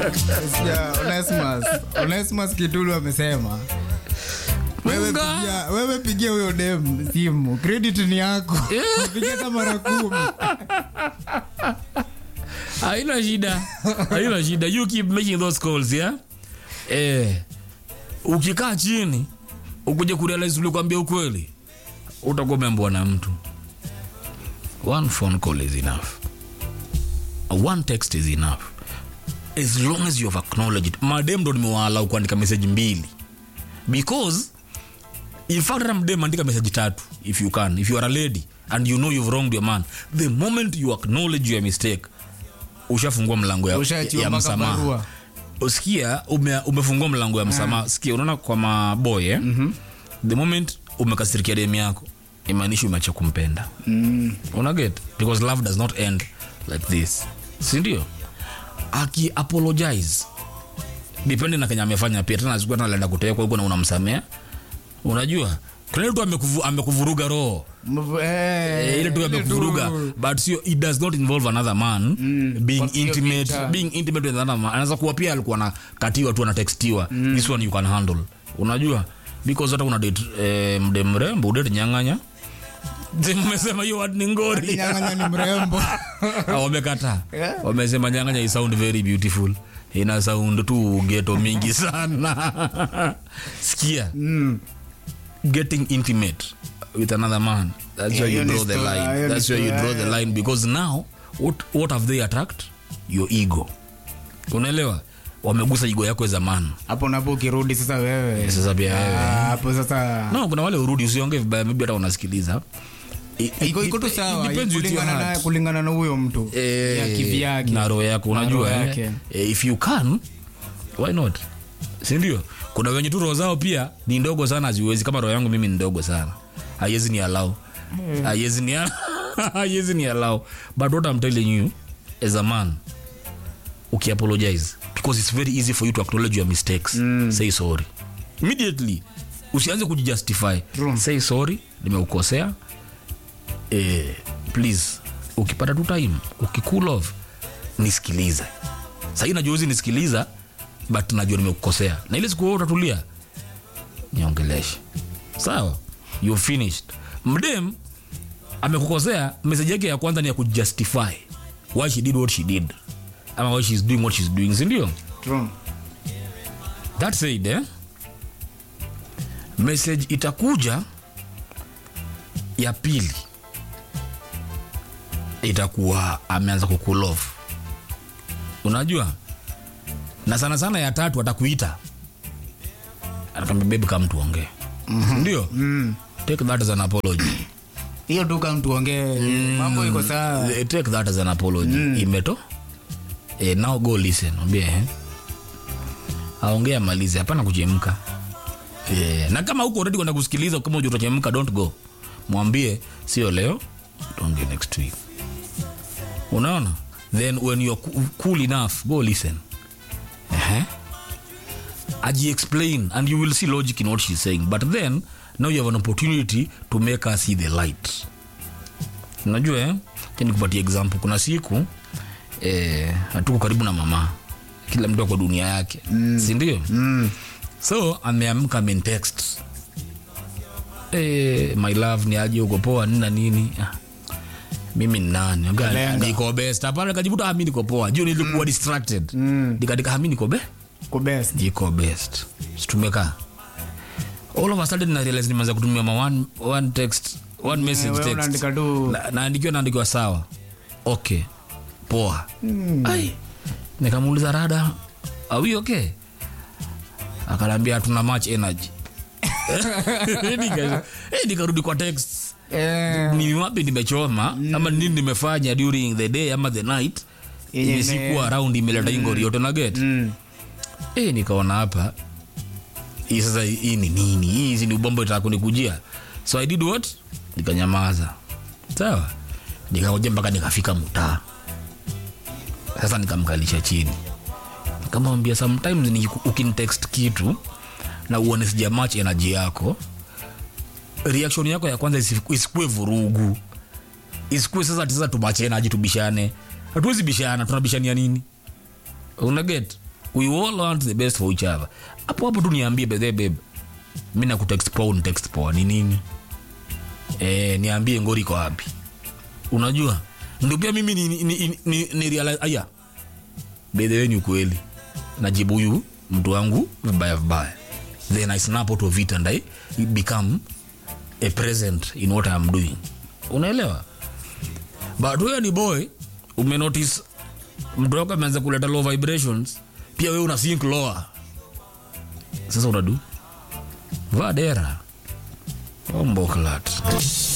Sikia, Onesimus. Onesimus Kitulu amesema wewe Munga. pigia, wewe pigia huyo dem simu, credit ni yako. Pigia hata mara kumi. haina shida haina shida you keep making those calls yeah eh ukikaa chini ukuje kurealize ulikwambia ukweli utakuwa umeambwa na mtu one phone call is enough one text is enough as long as you have acknowledged madem ndo nimewaalau kuandika message mbili because in fact hata mdem andika message tatu if you can if you are a lady and you know you've wronged your man the moment you acknowledge your mistake ushafungua mlango ya, Ushaachiwa ya mpaka msamaha barua. usikia ume, umefungua mlango ya msamaha sikia unaona kwa maboy eh? mm-hmm. the moment umekasirikia demu yako imaanishi umeacha kumpenda mm. unaget because love does not end like this sindio aki apologize depende na kenya amefanya pia tena siku anaenda kutekwa huko na unamsamea unajua kuna ile tu amekuvu, amekuvuruga roho Mv- eh, Eh, ile tu ile amekuvuruga tu. but sio it does not involve another man being Kwa hiyo intimate picha. being intimate with another man anaweza kuwa pia alikuwa anakatiwa tu anatextiwa this one you can handle unajua because hata una date eh, mde mrembo udate nyang'anya mmesema hiyo word ni ngori Kinyang'anya ni mrembo. Ah, wamekataa Yeah. wamesema nyang'anya i sound very beautiful ina sound tu geto mingi sana sikia getting intimate with another man that's Yeah, where you hiyo ni draw the story, line hiyo ni that's where you story, draw the yeah. line because now what, what have they attacked your ego unaelewa wamegusa ego yako as a man hapo napo ukirudi sasa wewe sasa pia wewe Ah, hapo sasa no kuna wale urudi usionge vibaya maybe hata unasikiliza It- iko iko tu it- it sawa depends with your kulingana na heart. kulingana na huyo mtu Eh, ya kivyake na roho yako Na unajua roho eh? yake. Eh, if you can why not sindio kuna wenye tu roho zao pia ni ndogo sana haziwezi kama roho yangu mimi ni ndogo sana haiwezi ni alau haiwezi ni haiwezi ni alau but what I'm telling you as a man ukiapologize because it's very easy for you to acknowledge your mistakes say sorry immediately usianze kujijustify True. say sorry nimeukosea eh, please ukipata tu time ukikool off nisikilize sahii najua uzi nisikiliza but najua nimekukosea na ile siku wewe utatulia niongeleshe sawa you finished mdem amekukosea meseji yake ya kwanza ni ya kujustify why she did what she did ama why she's doing what she's doing sindio True. that said eh, message itakuja ya pili itakuwa ameanza kukulov unajua na sana sana ya tatu atakuita anakwambia bebi kama tuongee ndio take that as an apology hiyo tu kama tuongee mambo iko sawa Eh, take that as an apology imeto eh, now go listen ambie eh. aongea malize hapana kuchemka eh, na kama huko already kwenda kusikiliza kama uja utachemka don't go mwambie sio leo tuongee next week unaona then when you're coo- cool enough go listen uh-huh. aji explain and you will see logic in what she's saying but then now you have an opportunity to make her see the light unajua eh? Acha nikupatie example kuna siku eh, hatuko karibu na mama kila mtu ako dunia yake mm. sindio mm. so ameamka amentext eh, my love ni aje uko poa nini na nini ah, mimi ni nani Aga, Lenga. niko best hapana kajibuta hami niko poa juu nilikuwa distracted nikandika hami niko be ko best niko best situmeka all of a sudden na realize nimeanza kutumia ma one, one text one message wewe text unaandika tu- Na- naandikiwa naandikiwa sawa okay poa ai nikamuuliza rada are we okay akanaambia hatuna much energy Nika- eh, nikarudi kwa text eh ni wapi nimechoma ama nini nimefanya during the day ama the night Yenye yenye ime- sikuwa around imeleta ingori yote na get mm. eh, nikaona hapa hii sasa hii ni nini hii hizi ni ubombo itaka kunikujia so i did what nikanyamaza sawa nikaoja mpaka nikafika mtaa sasa nikamkalisha chini nikamwambia sometimes ni ukintext kitu na uone sija match energy yako reaction yako ya kwanza isi- isikue vurugu isikue sasa ati sasa tumache energy tubishane hatuwezi bishana tunabishania nini una get we all want the best for each other hapo hapo tu niambie bedhe babe mi nakutext poa unitext poa ni nini eh, niambie ngori iko wapi unajua ndio pia mimi ni, ni, ni, ni, ni realize aya bedhe ni ukweli najibu huyu mtu wangu vibaya vibaya then i snap out of it and i become a present in what i'm doing unaelewa but wewe ni boy umenotice mtu wako ameanza kuleta low vibrations pia wewe una think lower sasa unadu vadera omboklat